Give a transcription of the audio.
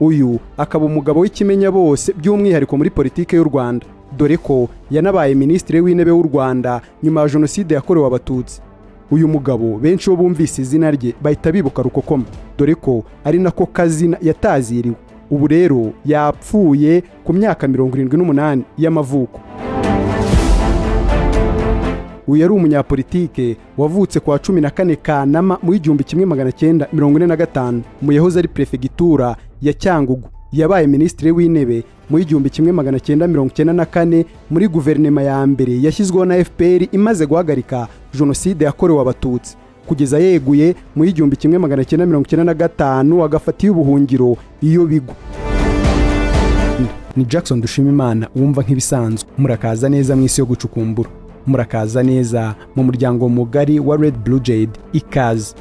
uyu akaba umugabo w'ikimenya bose by'umwihariko muri politiki y'u rwanda dore ko yanabaye minisitiri w'intebe w'u rwanda nyuma ya jenoside yakorewe abatutsi uyu mugabo benshi bo bumvise izina rye bahita bibuka rukokoma dore ko ari nako kazina yataziriwe ubu rero yapfuye ku myaka mirongo irindwi n'umunani y'amavuko uyu yari umunyapolitike wavutse ku wa cumi na kane kanama mu igihumbi kimwe magana cyenda mirongo ine na gatanu mu yahoze ari perefegitura ya cyangugu yabaye minisitiri w'intebe mu igihumbi kimwe magana cyenda mirongo icyenda na kane muri guverinoma ya mbere yashyizweho na fpr imaze guhagarika jenoside yakorewe abatutsi kugeza yeguye mu igihumbi kimwe magana cyenda mirongo icyenda na gatanu agafatiye ubuhungiro iyo bigwa ni jackson dushimimana wumva nk'ibisanzwe murakaza neza mu isi yo gucukumbura murakaza neza mu muryango mugari wa red blue jade ikaze